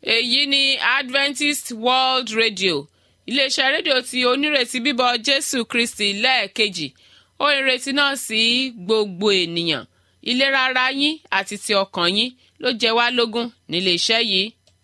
èyí ni adventist world radio iléeṣẹ́ rédíò tí onírètí bíbọ̀ jésù kristi lẹ́ẹ̀kejì ó ìrètí náà sí gbogbo ènìyàn ìlera ara yín àti ti ọkàn yín ló jẹ wá lógún nílé iṣẹ́ yìí.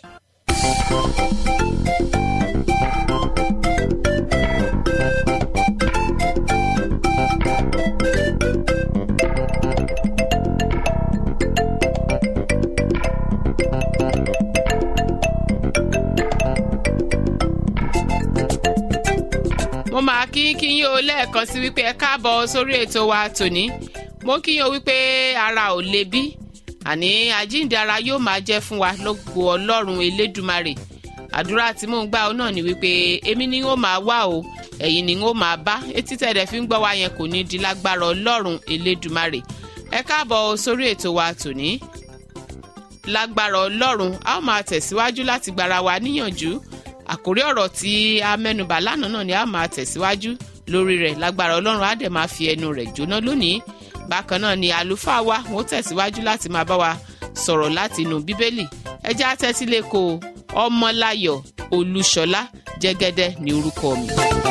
mo máa kí kí yín o lẹ́ẹ̀kan sí wípé ẹ káàbọ̀ sórí ètò wa tòní mo kí yín o wípé ara ò le bí àní àjíǹde ara yóò máa jẹ́ fún wa lógo ọlọ́run elédùmarè àdúrà tí mò ń gbà ó náà ni wípé èmi ni ó máa wá o ẹ̀yin ni ó máa bá etí tẹ̀dẹ̀ fi ń gbọ́ wa yẹn kò ní di lágbára ọlọ́run elédùmarè ẹ káàbọ̀ sórí ètò wa tòní lágbára ọlọ́run a ó máa tẹ̀síwájú láti gbára wa níyànjú àkórí ọ̀rọ̀ tí a mẹ́nubà lánàá náà ni a máa tẹ̀síwájú lórí rẹ̀ lágbára ọlọ́run á dẹ̀ máa fi ẹnu rẹ̀ jóná lónìí bákan náà ni àlùfáà wa wọ́n tẹ̀síwájú láti máa bá wa sọ̀rọ̀ láti inú bíbélì ẹjẹ́ àtẹ́sílẹ̀kọ ọmọláyọ̀ olúṣọlá jẹ́gẹ́dẹ́ ní orúkọ mi.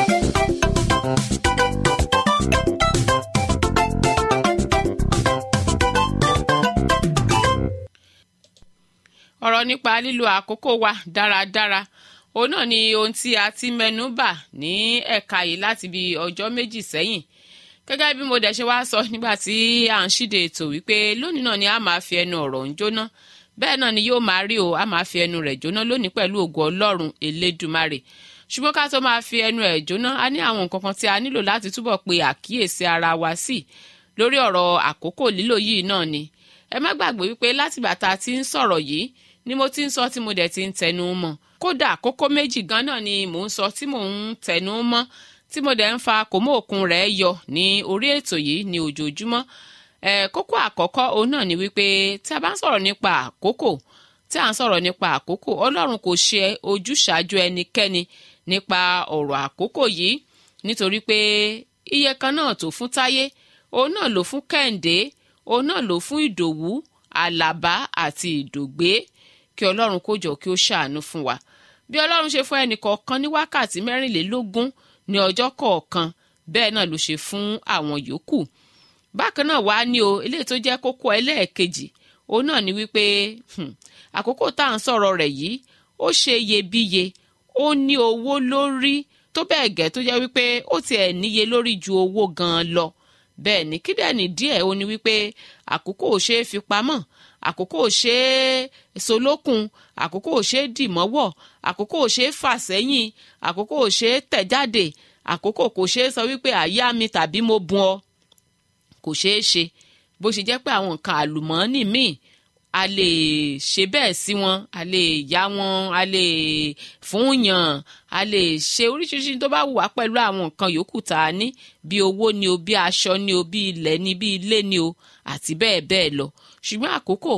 ọ̀rọ̀ nípa lílo àkókò wa dáradára òun náà ni ohun tí a ti mẹ́nu bà ní ẹ̀ka yìí láti bí ọjọ́ méjì sẹ́yìn gẹ́gẹ́ bí mo dẹ̀ ṣe wá sọ nígbà tí à ń ṣíde ètò wípé lónìí náà ni a máa fi ẹnu ọ̀rọ̀ ń jóná bẹ́ẹ̀ náà ni yóò máa rí o a máa fi ẹnu rẹ̀ jóná lónìí pẹ̀lú ògo ọlọ́run elédùmarè ṣùgbọ́n ká tó máa fi ẹnu ẹ̀ jóná a ní àwọn nǹkan kan tí a nílò láti túbọ̀ pe àkíyèsí ara wa sí lórí ọ̀rọ̀ àkókò lílò yìí náà ni ẹ má gbàgbé wípé látìgbà tá a ti ń sọ̀rọ̀ yìí ni mo ti ń sọ tí mo dẹ̀ ti ń tẹnu mọ́ kódà kókó méjì gan náà ni mò ń sọ tí mò ń tẹnu mọ́ tí mo dẹ̀ ń fa kòmó òkun rẹ̀ yọ ní orí ètò yìí ní ojoojúmọ́ ẹ̀ kókó àkọ́kọ́ òun náà ni wípé tí a bá ń sọ̀rọ̀ nípa àkókò tí à ń sọ̀rọ̀ nípa àkókò ọlọ́run kò ṣe ojúṣàájú ẹnikẹ́ni nípa ọ̀rọ̀ àkókò yìí nítorí pé iye kan náà tó fún táyé òun náà ló fún kẹ́hìndé òun náà ló fún ìdòwú àlàbá àti ìdògbé kí ọlọ́run kó jọ kí ó ṣàánú fún wa bí ọlọ́run ṣe fún ẹnì kọ̀ọ̀kan ní wákàtí mẹ́rìnlélógún ní ọjọ́ kọ̀ọ̀kan bẹ́ẹ̀ náà ló ṣe fún àwọn yòókù bákan náà wàá ní o eléyìí tó jẹ́ kókó ẹlẹ́ẹ̀kejì òun náà ni wípé àkókò tá à ń sọ̀rọ̀ rẹ̀ yìí ó ṣe iyebíye ó ní owó lórí tó bẹ́ẹ̀ gẹ́ tó jẹ́ wípé ó tiẹ̀ níye lórí ju owó gan-an lọ bẹ́ẹ̀ ni kídẹ̀ẹ́nì díẹ̀ ó ní wípé àkókò ò ṣeé fi pamọ́ àkókò ò ṣe é solókun àkókò ò ṣe é dìmọ́wọ̀ àkókò ò ṣe é fà sẹ́yìn àkókò ò ṣe é tẹ̀ jáde àkókò kò ṣe é sọ wípé àyà mi tàbí mo bùn ọ kò ṣeé ṣe bó ṣe jẹ́ pé àwọn nǹkan àlùmọ́ọ́nì míì a lè ṣe bẹ́ẹ̀ sí wọn a lè yá wọn a lè fún yàn a lè ṣe oríṣiríṣi tó bá wù wá pẹ̀lú àwọn nǹkan yòókù tá a ní bí owó ni o bí aṣọ ni o bí ilẹ̀ ni bí ilé ni o àti bẹ́ẹ̀ bẹ́ẹ̀ lọ ṣùgbọ́n àkókò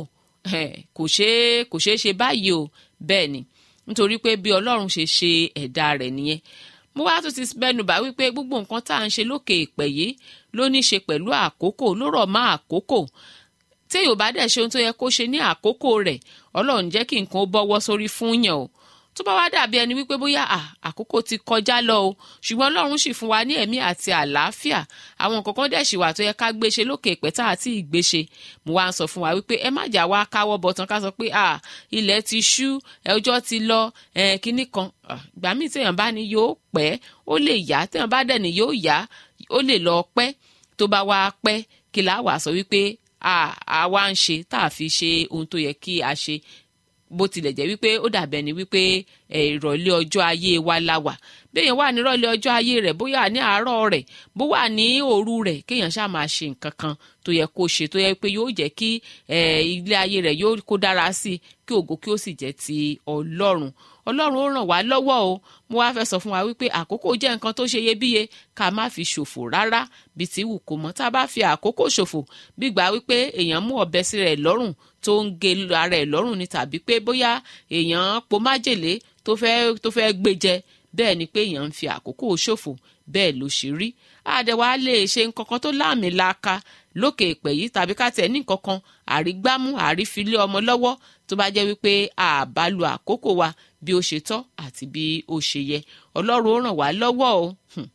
kò ṣeé kò ṣeé ṣe báyìí o bẹ́ẹ̀ ni nítorí pé bí ọlọ́run ṣe ṣe ẹ̀dá rẹ̀ nìyẹn mo wá tún ti bẹnu bá wípé gbogbo nǹkan tá à ń ṣe lókè ìpẹ́ yìí ló ní í ṣe pẹ̀lú àkókò ló rọ̀ mọ́ àkókò tí yorùbá dẹ̀ ṣe ohun tó yẹ kó ṣe ní àkókò rẹ̀ ọlọ́run jẹ́ kí nǹkan ó bọ́wọ́ sórí fún yàn o tó bá wá dàbí ẹni wípé bóyá àkókò ti kọjá lọ o ṣùgbọ́n ọlọ́run sì fún wa ní ẹ̀mí àti àlàáfíà àwọn nǹkan kan dẹ̀ sì wà tó yẹ ká gbéṣe lókè ìpẹ́tà àti ìgbéṣe mo wá ń sọ fún wa wípé ẹ má jà wá káwọ́ bọ̀tán ká sọ pé ilẹ̀ ti ṣú ọjọ́ ti lọ kínní kan ìgbà míì téèyàn bá ní yóò pẹ́ ó lè yá téèyàn bá dẹ̀ ní yóò yá ó lè lọ pẹ́ tó bá wá pẹ́ kí là wà sọ wípé àwa ń ṣe tá a fi ṣe ohun tó yẹ kí a ṣe bó tilẹ̀ jẹ́ wípé ó dàbẹ̀ ni wípé ìrọ̀lẹ́ ọjọ́ ayé wa la wà béèyàn wà ní ìrọ̀lẹ́ ọjọ́ ayé rẹ̀ bóyá ní àárọ̀ rẹ̀ bó wà ní òru rẹ̀ kéèyàn ṣáà máa ṣe nǹkan kan tó yẹ kó ṣe tó yẹ pé yóò jẹ́ kí ilé ayé rẹ̀ yóò kó dára sí i kí ògo kí ó sì jẹ́ ti ọlọ́run ọlọ́run ó ràn wá lọ́wọ́ o mo wá fẹ́ sọ fún wa wípé àkókò jẹ́ nǹkan tó ṣe iyebíye ká má fi ṣòfò rárá bí ti wù kó mọ́ tá a bá fi àkókò ṣòfò bí gbà wípé èèyàn mú ọ̀bẹ sí rẹ̀ lọ́rùn tó ń gé ara ẹ̀ lọ́rùn ni tàbí pé bóyá èèyàn po májèlé tó fẹ́ tó fẹ́ gbé jẹ bẹ́ẹ̀ ni pé èèyàn ń fi àkókò ṣòfò bẹ́ẹ̀ ló ṣe rí àdẹ̀wà lè ṣe nǹkan kan tó láàmì laaka lókè èpè yìí tàbí ká tẹ̀ ní nǹkan kan àrígbámú àrífilé ọmọ lọ́wọ́ tó bá jẹ́ wípé àbá lo àkókò wa bí ó ṣe tọ́ àti bí ó ṣe yẹ ọlọ́run ó ràn wá lọ́wọ́ o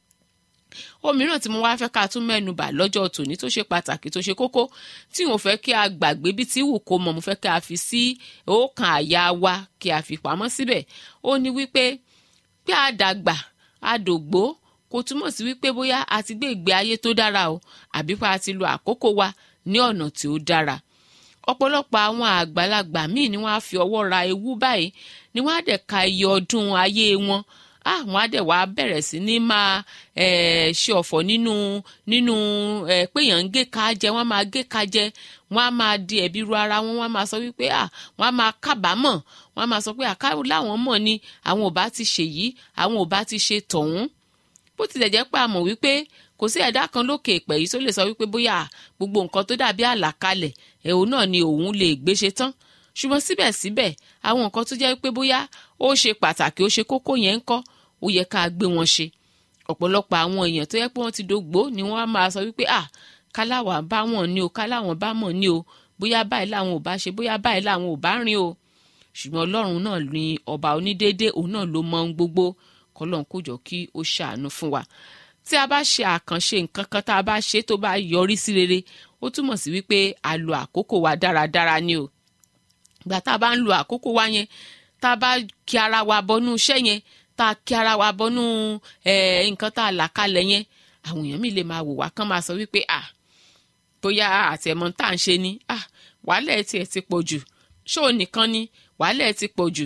òmíràn tí mo wá fẹ́ ká tún mẹ́nu bà lọ́jọ́ tòní tó ṣe pàtàkì tó ṣe kókó tí mo fẹ́ kí a gbàgbé bí tí wù kó mọ̀ mo fẹ́ kí a fi sí ọkàn àyà wa kí a fi pamọ́ síbẹ̀ ó ní wípé pé a dàgbà a dògbó kò túmọ̀ sí wípé bóyá a ti gbé ìgbé ayé tó dára o àbí pé a ti lo àkókò wa ní ọ̀nà tí ó dára ọ̀pọ̀lọpọ̀ àwọn àgbàlagbà míì ni wọ́n á fi ọwọ́ ra ewu báyìí ni wọ́n á dẹ̀ ka iye ọdún ayé wọn àwọn á dẹ̀ wá bẹ̀rẹ̀ sí ní máa ṣe ọ̀fọ̀ nínú nínú péyàn ń gé ká jẹ wọ́n máa gé ká jẹ wọ́n á máa di ẹ̀bi ru ara wọn wọ́n á máa sọ wípé wọ́n á máa kábàámọ̀ wọ́n á máa sọ pé àká láwọn mọ̀ ni àwọn ò bá ti ṣe yìí àwọn ò bá ti ṣe tọ̀hún bó tilẹ̀ jẹ́ pé a mọ̀ wípé kò sí ẹ̀dá kan lókè ìpẹ́ yìí tó lè sọ wípé bóyá gbogbo nǹkan tó dàbí àlàkalẹ̀ ẹ̀hún náà ni òun lè gbéṣe tán ṣùgbọ́n síbẹ̀síbẹ̀ àwọn nǹkan tó jẹ́ pé bóyá ó ṣe pàtàkì ó ṣe kókó yẹn ń kọ́ ó yẹ ká gbé wọn ṣe ọ̀pọ̀lọpọ̀ àwọn èèyàn tó yẹ pé wọ́n ti dògbó ni wọ́n á máa sọ wípé à káláwà bá wọn ní o káláwọn bá mọ̀ ní o bóyá báyìí làwọn ò bá ṣe bóyá báyìí làwọn ò bá rìn o ṣùgbọ́n ọlọ́run náà ni ọba onídéédé òun náà ló mọ ohun gbogbo kọlọ́n kó jọ kí ó ṣàánú fún wa tí a bá ṣe àkànṣe nǹkan kan tá a bá ṣe tó bá yọrí sí rere ó túmọ̀ sí wípé a lo àkókò wa dáradára ni o ìgbà tá a bá ń lo àkókò wa yẹn tá a bá kí ara wa bọnú iṣẹ́ yẹn tá a kí ara wa bọnú nǹkan tá a là kalẹ̀ yẹn àwọn èèyàn mi lè máa wò wá kán máa sọ wípé à bóyá àtẹ̀mọ́ tá à ń ṣe ni à wàhálà ẹ̀ tiẹ̀ ti pọ̀ jù ṣóò nìkan ni wàhálà ẹ̀ ti pọ̀ jù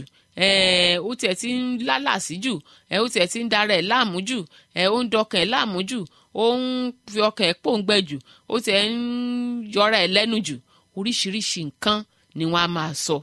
ó tiẹ̀ ti ń lálàsí jù ó tiẹ̀ ti ń dara ẹ̀ láàmú jù ó ń dọkàn ẹ̀ láàmú jù ó ń fi ọkàn ẹ̀ pòǹgbẹ jù ó tiẹ̀ ń yọra ẹ̀ lẹ́nu jù oríṣiríṣi nǹkan ni wọ́n á máa sọ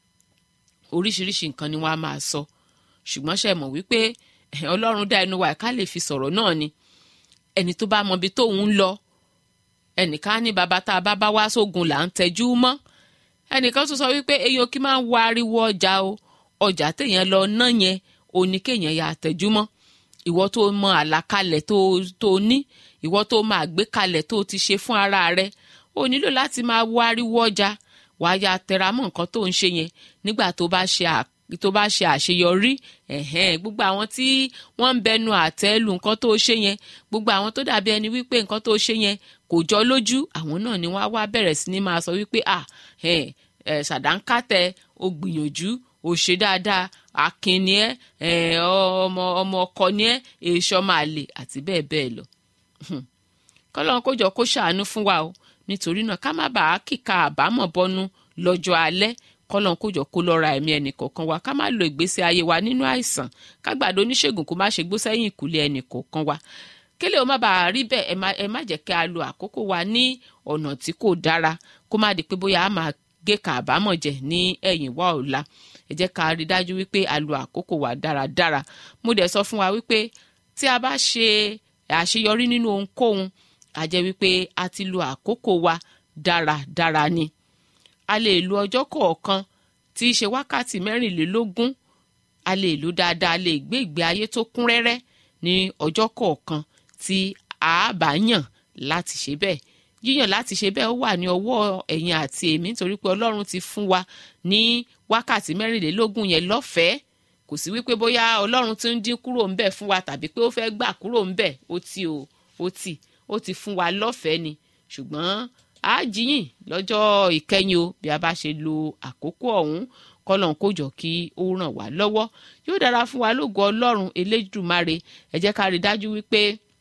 oríṣiríṣi nǹkan ni wọ́n á máa sọ ṣùgbọ́n ṣe mọ̀ wípé ọlọ́run dá ẹnu wa ká lè fi sọ̀rọ̀ náà ni ẹni tó bá mọbi tóun ń lọ ẹnìkan ní bàbá tá a bá bá wá sógun là ń tẹjú mọ́ ẹnìkan tún sọ wípé eyín kí máa ń wá ariwo ọjà o ọjà téèyàn lọ ná yẹn ò ní kéèyàn ya tẹjú mọ́ ìwọ tó mọ àlàkalẹ̀ tó tó ní ìwọ tó máa gbé kalẹ̀ tó ti ṣe fún ara rẹ o nílò láti máa wá ariwo ọjà wàá ya tẹra mọ́ nǹkan tó ń ṣe yẹn nígbà tó bá ṣe à tó bá ṣe àṣeyọrí ẹ̀hẹ́n gbogbo àwọn tí wọ́n ń bẹnu àtẹ́ lu nǹkan tó ṣe yẹn gbogbo àwọn tó dàbí ẹni wípé nǹkan tó ṣe yẹn kò jọ lójú àwọn náà ni wọ́n á wá bẹ̀rẹ̀ sí ní máa sọ wípé à ẹ̀ ẹ̀ ṣàdánkátẹ o gbìyànjú o ṣe dáadáa akin ni ẹ ọmọ ọmọ ọkọ ni ẹ èso máa lè àti bẹ́ẹ̀ bẹ́ẹ̀ lọ kọ́lọ́n kó jọ kó ṣàánú fún wa o nítorí náà ká má bàa kíka àbámọ̀ bọ́nú lọ́jọ́ alẹ́ kọ́lọ́n kójọ kó lọ́ra ẹ̀mí ẹnì kọ̀ọ̀kan wa ká má lo ìgbésí ayé wa nínú àìsàn ká gbàdo oníṣègùn kó má ṣe gbó sẹ́yìn ìkùlé ẹnì kọ̀ọ̀kan wa kélé o má bàa rí bẹ́ẹ̀ ẹ má jẹ́ kí a lo àkókò wa ní ọ̀nà tí kò dára kó má di pé bóyá a máa gé ka àbámọ̀ jẹ ní ẹ̀yìn wá ọ̀la ẹ jẹ́ ká rí dájú wípé a lo àkókò wa dáradára mo dẹ̀ sọ fún wa wípé tí a bá ṣe àṣeyọrí nínú ohunkóhun a jẹ́ wípé a ti lo àkókò wa dáradára ni a lè lo ọjọ́ kọ̀ọ̀kan tí í ṣe wákàtí mẹ́rìnlélógún a lè lò dáadáa a lè gbé ìgbé ayé tó kún rẹ́rẹ́ ní ọjọ́ kọ̀ọ̀kan tí a bá yàn láti ṣe bẹ́ẹ̀ yíyàn láti ṣe bẹ́ẹ̀ ó wà ní ọwọ́ ẹ̀yin àti èmi nítorí pé ọlọ́run ti fún wa ní wákàtí mẹ́rìnlélógún yẹn lọ́fẹ̀ẹ́ kò sí wípé bóyá ọlọ́run ti ń dín kúrò ńbẹ̀ fún wa tàbí pé ó fẹ́ gbà kúrò ńbẹ̀ ó ti o ó ti ó ti fún wa lọ́fẹ̀ẹ́ ni ṣùgbọ́n a jíyìn lọ́jọ́ ìkẹyìn o bí a bá ṣe lo àkókò ọ̀hún kọ́lọ́n kó jọ kí ó ràn wá lọ́wọ́ yóò dára fún wa lógo ọlọ́run elédùmarè ẹ jẹ́ ká rí dájú wípé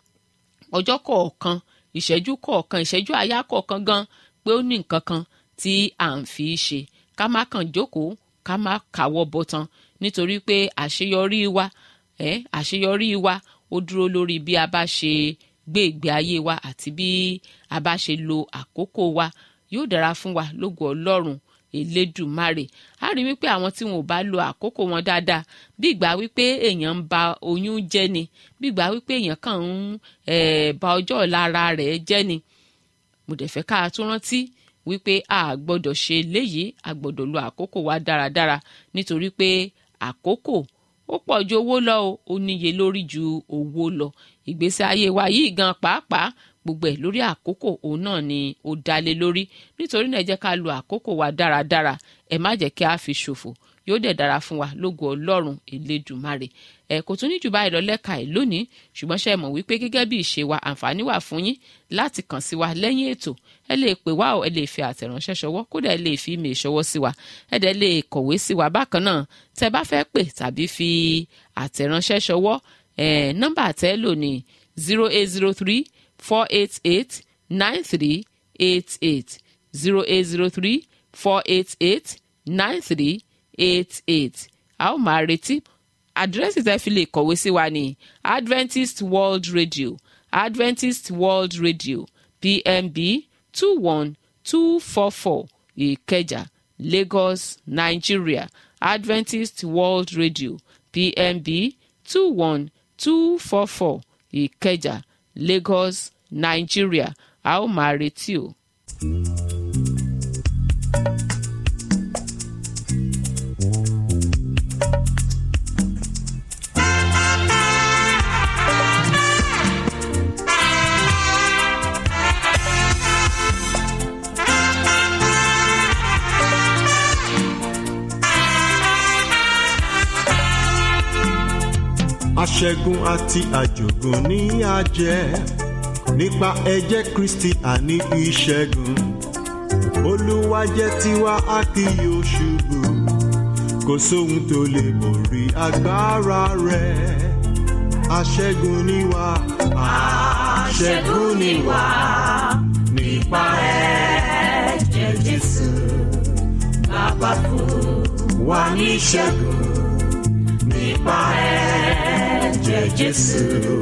ọjọ́ kọ̀ọ̀kan ìṣẹ́jú kọ̀ọ̀kan ìṣẹ́jú àyá kọ̀ọ̀kan gan pé ó ní nǹkan kan tí à ń fi ṣe ká má kàn jókòó ká má káwọ́ bọ̀tán nítorí pé àṣeyọrí wa ẹ àṣeyọrí wa ó dúró lórí bí a bá ṣe gbé ìgbé ayé wa àti bí a bá ṣe lo àkókò wa yóò dára fún wa lógo ọlọ́run elédùmarè a rí wípé àwọn tí wọn ò bá lo àkókò wọn dáadáa bí ìgbà wípé èèyàn ń ba oyún jẹ́ ni bí ìgbà wípé èèyàn kàn ń ba ọjọ́ ọ̀la ara rẹ̀ jẹ́ ni mo dẹ̀ fẹ́ ká tún rántí wípé a gbọ́dọ̀ ṣe léyìí a gbọ́dọ̀ lo àkókò wa dáradára nítorí pé àkókò ó pọ̀ ju owó lọ o ó níye lórí ju owó lọ ìgbésí ayé wa yìí gan pàápàá gbogbo ẹ̀ lórí àkókò òun náà ni ó dálé lórí nítorí náà ẹ jẹ́ ká lo àkókò wa dáradára ẹ má jẹ́ kí a fi ṣòfò yóò dẹ̀ dára fún wa lógo ọlọ́run elédùmarè ẹ kò tún ní jù báyìí lọ lẹ́ka ẹ̀ lónìí ṣùgbọ́n ṣe mọ̀ wípé gẹ́gẹ́ bí ìṣe wa àǹfààní wà fún yín láti kàn sí wa lẹ́yìn ètò ẹ lè pè wá o ẹ lè fi àtẹ̀ránṣẹ́ ṣọwọ́ kódà ẹ lè fi email ṣọwọ́ sí wa ẹ dẹ̀ lè kọ̀wé sí wa bákan náà tẹ bá fẹ́ pè tàbí fi àtẹ̀ránṣẹ́ ṣọwọ́ ẹ nọ́mbà tẹ́ lò ní zero eight zero three four eight eight nine three eight eight zero eight zero three four eight eight nine three eight eight a ó máa retí àdírẹ́sì tẹ́ fi lè kọ̀wé sí wa ní adventist world radio adventist world radio pmb two one two four four ìkẹjà lagos nigeria adventist world radio pmb two one two four four ìkẹjà lagos nigeria a ó máa retí o. aṣẹ́gun àti àjògùn ní àjẹ́ nípa ẹ̀jẹ̀ kristi àní ìṣẹ́gun olúwa jẹ́ tiwa a kì yóò ṣubú kò sóhun tó lè borí agbára rẹ̀ aṣẹ́gun ni wá aṣẹ́gun ni wá nípa ẹ̀jẹ̀ jésù bàbá fún wa ní ìṣẹ́gun nípa ẹ̀jẹ̀ jésù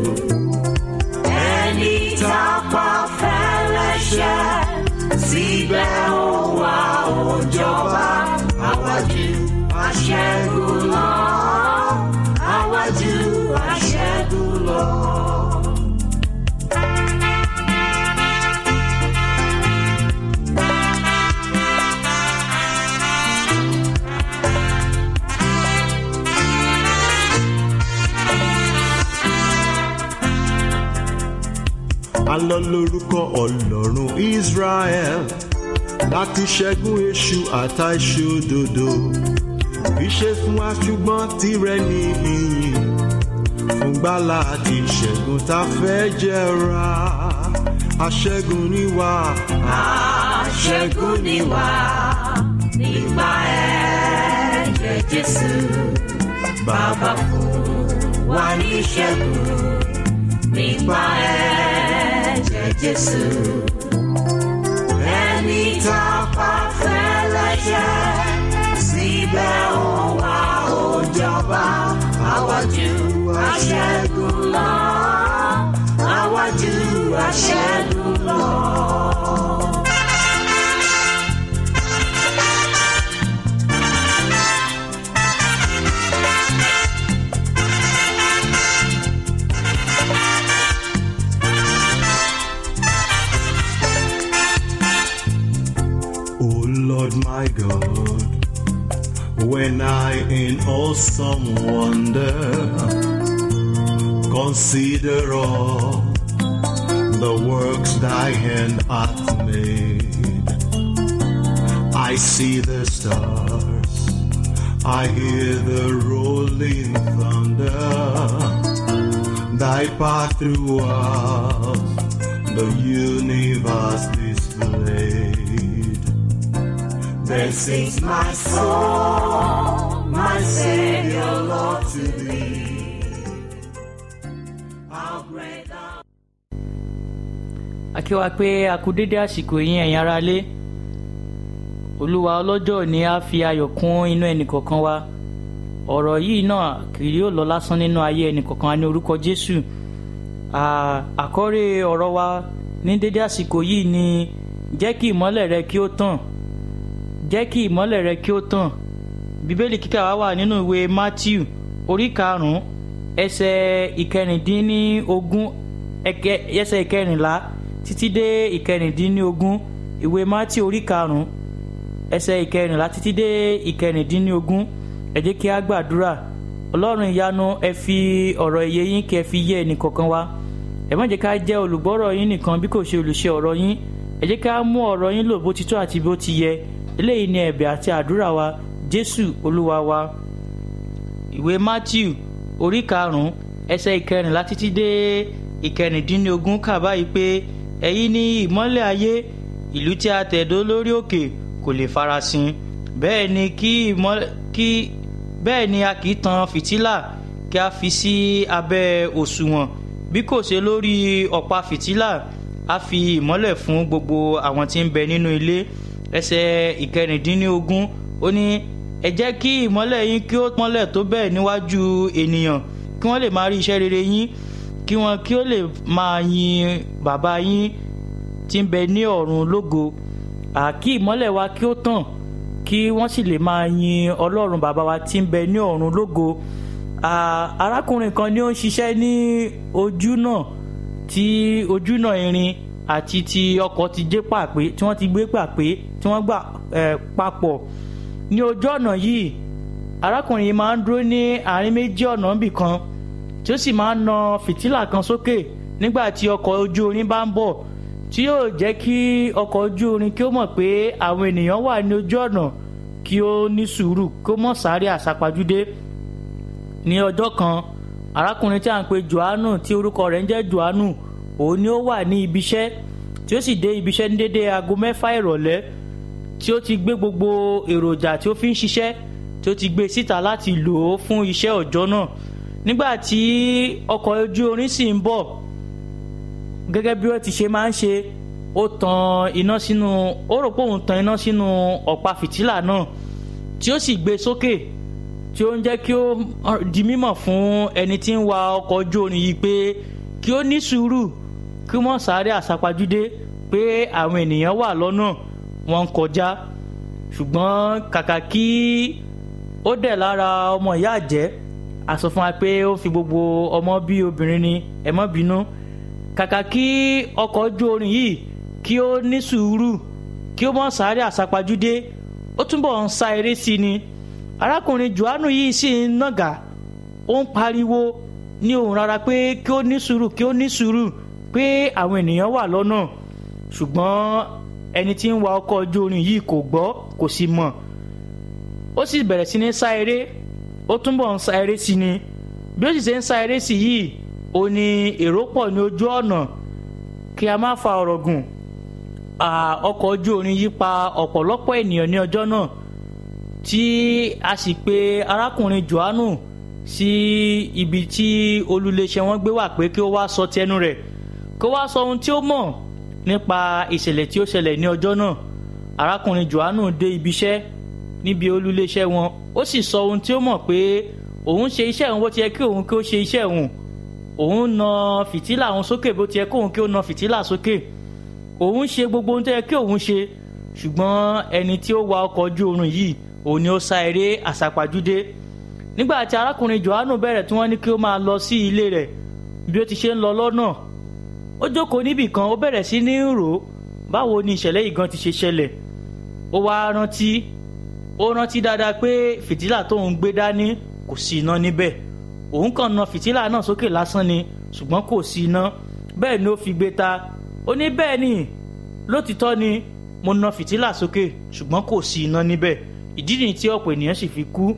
ẹni tá a pa fẹ́lẹ́ṣẹ̀ síbẹ̀ ó wá ó jọba àwájú aṣẹ́gun lọ àwájú aṣẹ́gun lọ. alọ lórúkọ ọlọ́run israel láti ṣẹ́gun èṣù àtàìṣòdodo ìṣe fún wa ṣùgbọ́n tirẹ̀ ní ìyìn fún gbàlà àti ìṣẹ́gun tá a fẹ́ jẹra aṣẹ́gun ni wá. aṣẹ́gun ni wá nípa ẹ̀jẹ̀ jésù bàbá fún wa ní ìṣẹ́gun nípa ẹ̀jẹ̀ jésù ẹni tá a pa fẹ́lẹ́ṣẹ̀ síbẹ̀ ó wá ó jọba àwájú aṣẹ́gun lọ àwájú aṣẹ́gun lọ. Oh Lord my God, when I in awesome wonder consider all the works thy hand hath made, I see the stars, I hear the rolling thunder, thy path throughout the universe displayed. Then sings my soul, my Savior, Lord, to thee. How great thou a kí wa pé a kú dédé àsìkò yín ẹ̀yin ará lé olúwa ọlọ́jọ́ ní a fi ayọ̀ kún inú ẹnìkọ̀ọ̀kan wa ọ̀rọ̀ yìí náà kì yóò lọ lásán nínú ayé ẹnìkọ̀ọ̀kan wa ní orúkọ jésù À- àkọ́rí ọ̀rọ̀ wa ní dédé àsìkò yìí ni jẹ́ kí ìmọ́lẹ̀ rẹ kí ó tàn jẹ́ kí ìmọ́lẹ̀ rẹ kí ó tàn bíbélì kíkà wa wà nínú ìwé matthew orí karùn-ún ẹsẹ̀ ìkẹrìndínlógún ẹkẹ- ẹsẹ̀ ìkẹrìnlá títí dé ìkẹrìndínlógún ìwé matthew orí karùn-ún ẹsẹ̀ ìkẹrìnlá títí dé ìkẹrìndínlógún ẹ jẹ́ kí a gbàdúrà ọlọ́run ìyanu ẹ fi ọ̀rọ̀ ìyè yín kí ẹ fi yé ẹnì kọ̀ọ̀kan wa ẹ má jẹ́ ká jẹ́ olùgbọ́rọ̀ yín nìkan bí kò ṣe olùṣe ọ̀rọ̀ yín ẹ jẹ́ ká mú ọ̀rọ̀ yín lò bó ti tó àti bó ti yẹ eléyìí ni ẹ̀bẹ̀ àti àdúrà wa jésù olúwa wa. ìwé matthew orí karùn-ún ẹsẹ̀ ìkẹrìnlá títí dé ìkẹrìndínlógún kà báyìí pé ẹ̀yin ni ìmọ́lẹ̀ ayé ìlú tí a tẹ̀dó lórí òkè kò lè farasin bẹ́ẹ̀ ni kí ìmọ́lẹ̀ kí bẹ́ẹ̀ ni a kì í tan fìtílà kí a fi sí abẹ́ òṣùwọ̀n bí kò ṣe lórí ọ̀pá fìtílà a fi ìmọ́lẹ̀ fún gbogbo àwọn tí ń bẹ nínú ilé ẹsẹ̀ ìkẹrìndínlógún ó ní ẹ jẹ́ kí ìmọ́lẹ̀ yín kí ó mọ́lẹ̀ tó bẹ́ẹ̀ níwájú ènìyàn kí wọ́n lè máa rí iṣẹ́ rere yín kí wọ́n kí ó lè máa yin bàbá yín tí ń bẹ ní ọ̀run lógo àkí ìmọ́lẹ̀ wa kí ó tàn kí wọ́n sì lè máa yin ọlọ́run bàbá wa tí ń bẹ ní ọ̀run lógo arákùnrin kan ni ó ń ṣiṣẹ́ ní ojú náà tí ojú náà irin àti ti ọkọ̀ ti gbé pàpé tí wọ́n ti gbé pàpé tí wọ́n gbà papọ̀ ní ojú ọ̀nà yìí arákùnrin yìí máa ń dúró ní àárín méjì ọ̀nà níbì kan tí ó sì máa ń na fìtílà kan sókè nígbà tí ọkọ̀ ojú orin bá ń bọ̀ tí yóò jẹ́ kí ọkọ̀ ojú orin kí ó mọ̀ pé àwọn ènìyàn wà ní ojú ọ̀nà kí ó ní sùúrù kó mọ̀ sáré àsápajúdé ní ọjọ́ kan arákùnrin tí a ń pe johannu tí orúkọ rẹ̀ ń jẹ́ johannu òun ni ó wà ní ibiṣẹ́ tí ó sì dé ibiṣẹ́ ní dédé aago mẹ́fà ìrọ̀lẹ́ tí ó ti gbé gbogbo èròjà tí ó fi ń ṣiṣẹ́ tí ó ti gbé síta láti lò ó fún iṣẹ́ ọjọ́ náà nígbà tí ọkọ̀ ojú orin sì ń bọ̀ gẹ́gẹ́ bí ó ti ṣe máa ń ṣe ó tan iná sínú ó rò pé òun tan iná sínú ọ̀pá fìtílà náà tí ó sì gbé sókè tí ó ń jẹ́ kí ó di mímọ̀ fún ẹni tí ń wa ọkọ̀ ojú orin yìí pé kí ó ní sùúrù kí wọ́n sáré àsápajúdé pé àwọn ènìyàn wà lọ́nà wọn ń kọjá ṣùgbọ́n kàkà kí ó dẹ̀ lára ọmọ ìyá àjẹ́ a sọ fún wa pé ó fi gbogbo ọmọ bí obìnrin ni ẹ má bínú kàkà kí ọkọ̀ ojú orin yìí kí ó ní sùúrù kí ó mọ̀ sáré àsápajúdé ó túbọ̀ ń sa eré sí ni arákùnrin johannu yìí sì ń nàgà ó ń pariwo ní ohùn rárá pé kí ó ní sùúrù kí ó ní sùúrù pé àwọn ènìyàn wà lọ́nà ṣùgbọ́n ẹni tí ń wa ọkọ̀ ojú orin yìí kò gbọ́ kò sì mọ̀ ó sì bẹ̀rẹ̀ sí ní sá eré ó túbọ̀ ń sá eré sí ni bí ó sì ṣe ń sá eré sí yìí ó ní èrò pọ̀ ní ojú ọ̀nà kí a má fa ọ̀rọ̀ gùn ọkọ̀ ojú orin yìí pa ọ̀pọ̀lọpọ̀ ènìyàn ní ọjọ́ náà tí a sì pe arákùnrin johannu sí ibi tí olùléṣẹ́ wọn gbé wà pé kí ó wá sọ tẹnu rẹ̀ kí ó wá sọ ohun tí ó mọ̀ nípa ìṣẹ̀lẹ̀ tí ó ṣẹlẹ̀ ní ọjọ́ náà arákùnrin johannu dé ibiṣẹ́ níbi olùléṣẹ́ wọn ó sì sọ ohun tí ó mọ̀ pé òun ṣe iṣẹ́ òun bó ti yẹ kí òun kí ó ṣe iṣẹ́ òun òun na fìtílà òun sókè bó ti yẹ kí òun kí ó na fìtílà sókè òun ṣe gbogbo ohun tó yẹ kí òun ṣe ṣùgbọ́n ẹni tí ó wa ọkọ̀ ojú oorun yìí òun ni ó sá eré àsápajúdé nígbà tí arákùnrin johannu bẹ̀rẹ̀ tí wọ́n ní kí ó máa lọ sí ilé rẹ̀ bí ó ti ṣe ń lọ lọ́nà ó jókòó níbì kan ó bẹ̀rẹ̀ sí ní rò ó báwo ni ìṣẹ̀lẹ̀ yìí gan ti ṣe ṣẹlẹ̀ ó wá rántí ó rántí dáadáa pé fìtílà tóun gbé dání kò sí iná níbẹ̀ òun kàn na fìtílà náà sókè lásán ni ṣùgbọ́n kò sí iná bẹ́ẹ̀ ni ó fi gbé ta ó ní bẹ́ẹ̀ ni lótìtọ́ ni mo na fìtílà sókè ṣùgbọ́n kò sí iná níbẹ̀ ìdí nìyí tí ọ̀pọ̀ ènìyàn sì fi kú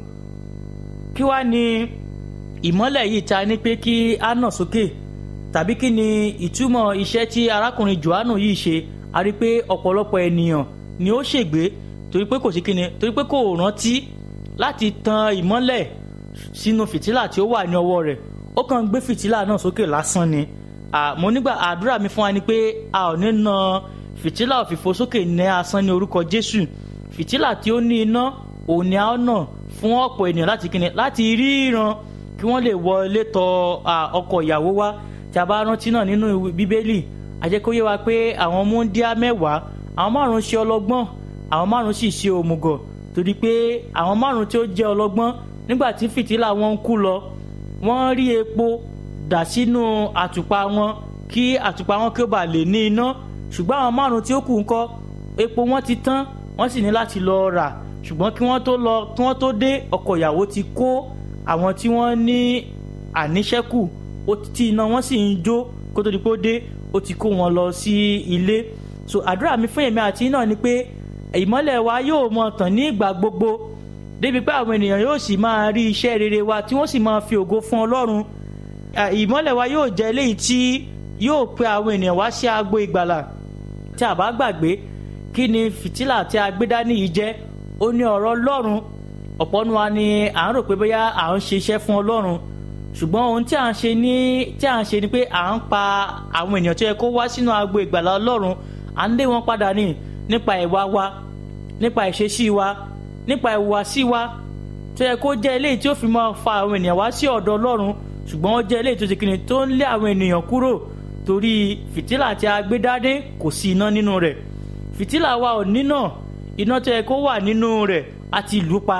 kí wá ní ìmọ́lẹ̀ yìí ta ní pé kí á nà sókè tàbí kí ni ìtumọ̀ iṣẹ́ tí arákùnrin johannu yìí ṣe a rí pé ọ̀pọ̀lọpọ̀ ènìyàn ni ó ṣègbé torí pé kò sí kíni torí pé kò rántí láti tan ìmọ́lẹ̀ sínú fìtílà tí ó wà ní ọwọ́ rẹ̀ ó kàn gbé fìtílà náà sókè lásán ni mo nígbà àdúrà mi fún wa ni pé a ò ní na fìtílà òfìfo sókè ní asán ní orúkọ jésù fìtílà tí ó ní iná òun ni a ó nà fún ọ̀pọ̀ ènìyàn láti kíni láti ríran kí wọ́n lè wọlé tọ ọkọ ìyàwó wá tí a bá rántí náà nínú bíbélì àjẹkóyè wa pé àwọn múndíá mẹ́wàá àwọn márùn ṣe ọlọ́gbọ́n àwọn márùn sì ṣe òmùgọ̀ torí pé àwọn márùn tí ó jẹ́ ọlọ́gbọ́n nígbà tí fìtílà wọn ń kú lọ wọ́n rí epo dà sínú àtùpà wọn kí àtùpà wọn kí ó bà lè ní iná ṣùgbọ́n àwọn márùn tí ó kù ńkọ́ epo wọn ti tán wọ́n sì ní láti lọ rà ṣùgbọ́n kí wọ́n tó lọ kí wọ́n tó dé ọkọ ìyàwó ti kó àwọn tí wọ́n ní àníṣẹ́kù tí iná wọn sì ń jó kó tó di pé ó dé ó ti kó wọn lọ sí ilé so àdúrà mi fún èmi àti yín náà ni pé ìmọ́lẹ̀ wa yóò mọ tàn ní ìgbà gbogbo débi pé àwọn ènìyàn yóò sì máa rí iṣẹ́ rere wa tí wọ́n sì máa fi ògo fún ọlọ́run À, ìmọ́lẹ̀ wa yóò jẹ́ eléyìí tí yóò pe àwọn ènìyàn wá sí agbo ìgbàlà tí a bá gbàgbé kí ni fìtílà tí a gbé dání yìí jẹ́ ó ní ọ̀rọ̀ ọlọ́run ọ̀pọ̀ nu wa ni à ń rò pé bóyá à ń ṣe iṣẹ́ fún ọlọ́run ṣùgbọ́n ohun tí à ń ṣe ní tí à ń ṣe ni pé à ń pa àwọn ènìyàn tó yẹ kó wá sínú agbo ìgbàlà ọlọ́run à ń lé wọn padà ní nípa ìwà wa nípa ìṣesí wa nípa ìhùwàsí wa tó yẹ kó jẹ́ eléyìí tí ó fi máa fa àwọn ènìyàn wá sí ọ̀dọ̀ ọlọ́run ṣùgbọ́n ó jẹ́ eléyìí tó ti kìnnì tó ń lé àwọn ènìyàn kúrò torí fìtílà tí a gbé dání kò sí iná nínú rẹ̀ fìtílà wa ò níná iná tó yẹ kó wà nínú rẹ̀ a ti lù ú pa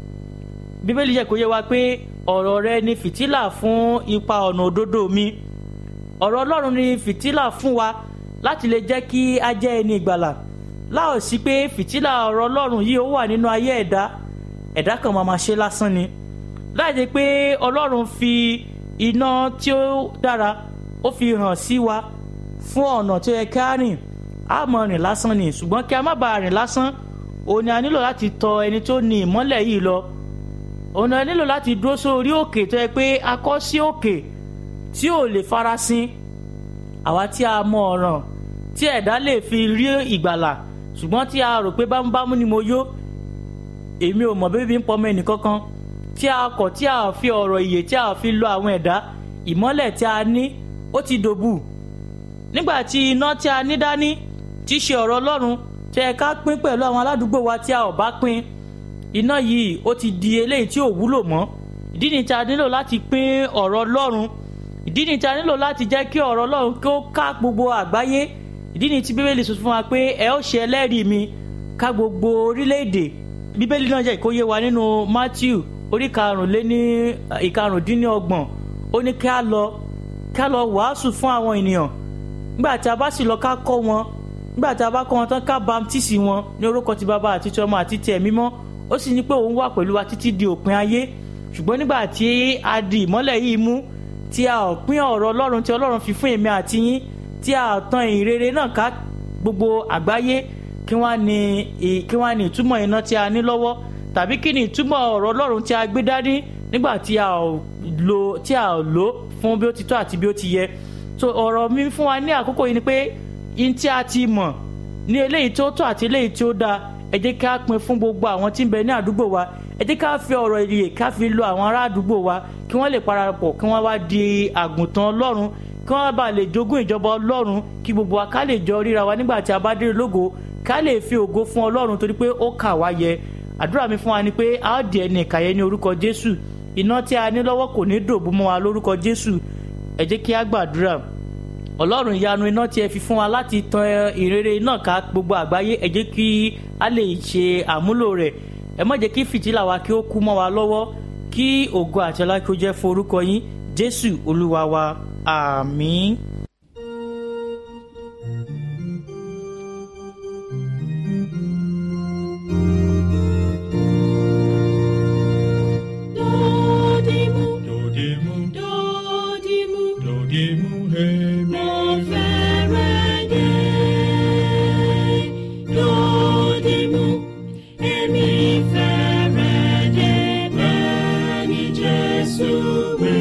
bíbélì jẹ́ kó yé wa pé ọ̀rọ̀ rẹ ni fìtílà fún ipa ọ̀nà òdodo mi ọ̀rọ̀ ọlọ́run ni fìtílà fún wa láti lè jẹ́ kí a jẹ́ ẹni ìgbàlà láò sí pé fìtílà ọ̀rọ̀ ọlọ́run yìí ó wà nínú ayé ẹ̀dá ẹ̀dá kan máa máa ṣe lásán ni láì jẹ́ pé ọlọ́run fi iná tí ó dára ó fi hàn sí wa fún ọ̀nà tó yẹ ká rìn á mọ rìn lásán ni ṣùgbọ́n kí a má bàa rìn lásán òun ni a nílò láti tọ ẹni tó ní ìmọ́lẹ̀ yìí lọ òun ni a nílò láti dúró sórí òkè tó yẹ pé a kọ́ sí òkè tí ò lè farasin àwa tí a mọ ọ̀ràn tí ẹ̀dá lè fi rí ìgbàlà ṣùgbọ́n tí a rò pé bámúbámú ni mo yó èmi ò mọ̀ bébí ń pọmọ ẹnìkankan tí a kọ̀ tí a fi ọ̀rọ̀ ìyè tí a fi lọ àwọn ẹ̀dá ìmọ́lẹ̀ tí a ní ó ti dòbù nígbà tí iná tí a ní dání tí í ṣe ọ̀rọ̀ ọlọ́run tí ẹ ká pín pẹ̀lú àwọn aládùúgbò wa tí a ò bá pín iná yìí ó ti di eléyìí tí ò wúlò mọ́ ìdí ni tí a nílò láti pín ọ̀rọ̀ ọlọ́run ìdí ni tí a nílò láti jẹ́ kí ọ̀rọ̀ ọlọ́run kí ó ká gbogbo àgbáyé ìdí ni tí bíbélì sọ fún wa pé ẹ ó ṣe ẹlẹ́rìí mi ká gbogbo orílẹ̀-èdè bíbélì náà jẹ́ ìkóyè wa nínú matthew orí karùnléní ìkarùndínlọ́gbọ̀n ó ní kí a lọ kí a lọ wàásù fún àwọn ènìyàn nígbà tí a bá sì lọ ká kọ́ wọn nígbà tí a bá kọ́ wọn tán ká bamtísì wọn ní orúkọ ti bàbá àti ti ọmọ àti ti ẹ̀mí mọ́ ó sì ní pé òun wà pẹ̀lú wa títí di òpin ayé ṣùgbọ́n nígbà tí a di ìmọ́lẹ̀ yìí mú tí a ò pín ọ̀rọ̀ ọlọ́run tí ọlọ́run fi fún èmi àti yín tí a tan ìrere náà ká gbogbo àgbáyé kí wọ́n ní kí wọ́n ní ìtumọ̀ iná tí a ní lọ́wọ́ tàbí kí ni ìtumọ̀ ọ̀rọ̀ ọlọ́run tí a gbé dání nígbà tí a ò lo tí a ò lò fún bí ó ti tọ́ àti bí ó ti yẹ so ọ̀rọ̀ mi fún wa ní àkókò yìí ni pé in tí a ti mọ̀ ní eléyìí tó tọ́ àti eléyìí tí ó dáa ẹ jẹ́ ká pín fún gbogbo àwọn tí ń bẹ ní àdúgbò wa ẹ jẹ́ ká fi ọ̀rọ̀ ìyè ká fi lo àwọn ará àdúgbò wa kí wọ́n lè parapọ̀ kí wọ́n wá di àgùntàn ọlọ́run kí wọ́n bá lè jogún ìjọba ọlọ́run kí gbogbo wa ká lè jọ ríra wa nígbà tí a bá dé lógo ká lè fi ògo fún ọlọ́run torí pé ó kà wá yẹ àdúrà mi fún wa ni pé a ó di ẹni ìkàyẹ ní orúkọ jésù iná tí a ní lọ́wọ́ kò ní dòbú mọ́ wa lórúkọ jésù ẹ jẹ́ kí a gbàdúrà ọlọ́run ìyanu iná tí ẹ fi fún wa láti tan ìrere náà ká gbogbo àgbáyé ẹ jẹ́ kí a lè ṣe àmúlò rẹ̀ ẹ má jẹ́ kí fìtílà wa kí ó kú mọ́ wa lọ́wọ́ kí ògo àti ọlá kí ó jẹ́ fún orúkọ yín jésù olúwa wa àmín. Dodimu, Dodimu, dodimu, dodimu, hemi. mo fẹ́rẹ̀ dé. Dodimu, èmi fẹ́rẹ̀ dé bẹ́ẹ̀ ni Jésù wí.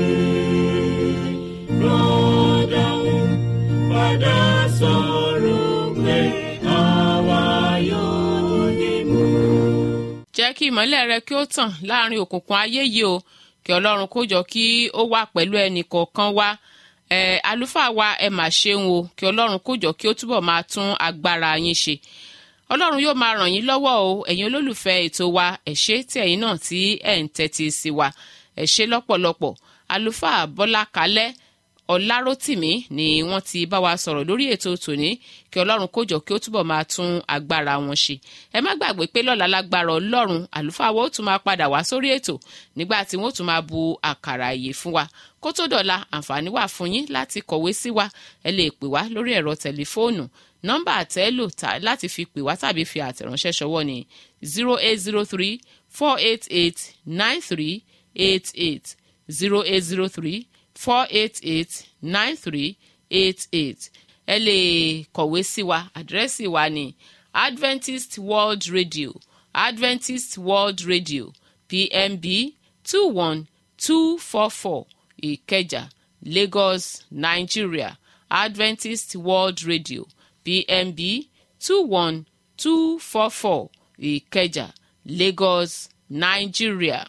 Rọ́dọ̀hún padà sọ̀rọ̀ pé àwa yóò dìmú. jẹ́ kí ìmọ́lẹ̀ rẹ kí ó tàn láàrin òkùnkùn ayé yìí o kí ọlọ́run kó jọ kí ó wà pẹ̀lú ẹnì kọ̀ọ̀kan wa ẹ àlùfáà wa ẹ mà ṣeun o kí ọlọ́run kó jọ kí ó túbọ̀ máa tún agbára yín ṣe ọlọ́run yóò máa ràn yín lọ́wọ́ o ẹ̀yin olólùfẹ́ ètò wa ẹ ṣé tí ẹ̀yin náà tí ẹ̀ ń tẹ́tí sí wa ẹ ṣé lọ́pọ̀lọpọ̀ àlùfáà bọ́lá kalẹ́ ọlárótìmí ni wọ́n ti bá wa sọ̀rọ̀ lórí ètò tòní kí ọlọ́run kó jọ kí ó túbọ̀ máa tún agbára wọn ṣe ẹ má gbàgbé pé lọ́la lágbára ọlọ́run àlùfáà wa ó tún máa padà wá sórí ètò nígbà tí wọ́n ó tún máa bu àkàrà ìyè fún wa kó tó dọ̀la àǹfààní wà fún yín láti kọ̀wé sí wa ẹ lè pè wá lórí ẹ̀rọ tẹlifóònù nọ́mbà àtẹ́lò láti fi pè wá tàbí fi àtẹ̀ránṣẹ́ ṣọwọ́ ní zero eight zero three four eight eight nine three eight eight zero eight zero three four eight eight nine three eight eight ẹ lè kọ̀wé sí wa àdírẹ́sì wa ní adventist world radio adventist world radio pmb two one two four four ìkẹjà lagos nigeria adventist world radio pmb two one two four four ìkẹjà lagos nigeria.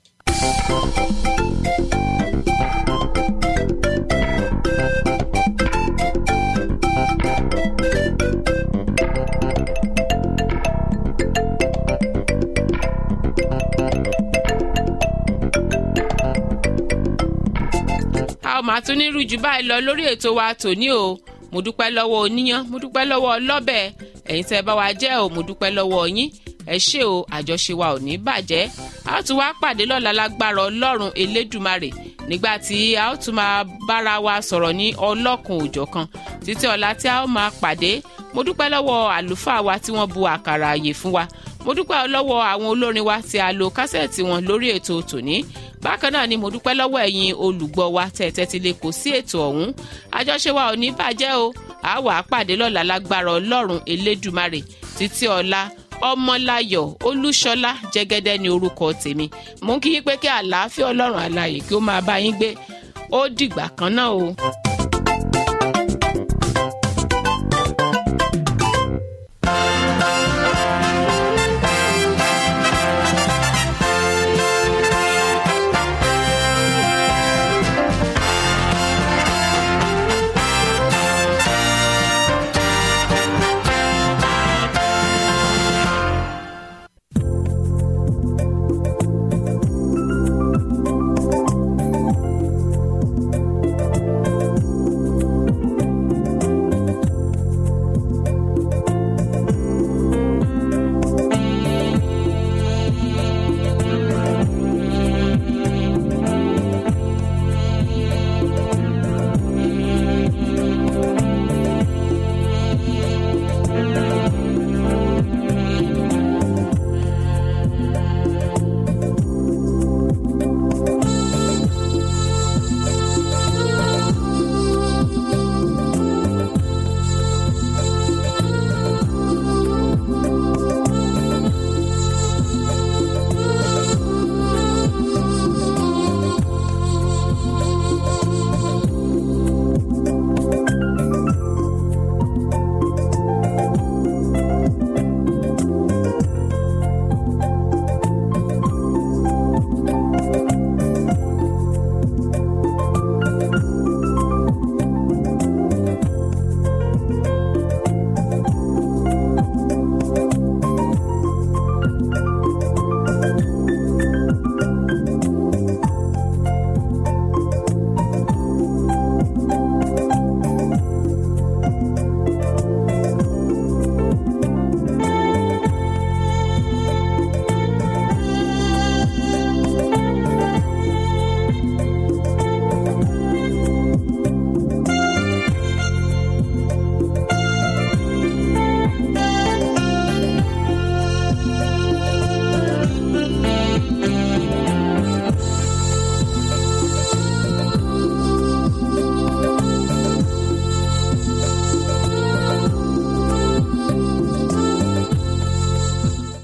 a ó máa tún ní rújú báyìí lọ lórí ètò wa tòní o mo dúpẹ́ lọ́wọ́ oníyán mo dúpẹ́ lọ́wọ́ ọlọ́bẹ̀ ẹ̀yin tẹ́ ẹ bá wa jẹ́ o mo dúpẹ́ lọ́wọ́ yín ẹ ṣé o àjọṣe wa ò ní bàjẹ́ a ó tún wá pàdé lọ́la lágbára ọlọ́run elédùmarè nígbà tí a ó tún máa bára wa sọ̀rọ̀ ní ọlọ́kun òjọ̀kan títí ọ̀la tí a ó máa pàdé mo dúpẹ́ lọ́wọ́ àlùfáà wa tí wọ́n bu àkàrà àyè fún wa mo dúpẹ́ lọ́wọ́ àwọn olórin wa tí a lo kásẹ̀tì wọn lórí ètò tòní bákan náà ni mo dúpẹ́ lọ́wọ́ ẹ̀yin olùgbọ́ wa tẹ̀tẹ̀ ti lè kó sí ètò ọ̀hún àjọṣe wa ò ní bàjẹ́ o a wà á pàdé lọ́la lágbára ọlọ́run elédùmarè títí ọ̀la ọmọláyọ̀ olúṣọlá jẹ́gẹ́dẹ́ ní orúkọ tèmi mo ń kí yín pé kí àlàáfíà ọlọ́run àlàyé kí ó máa bá yín gbé ó dìgbà kan náà o.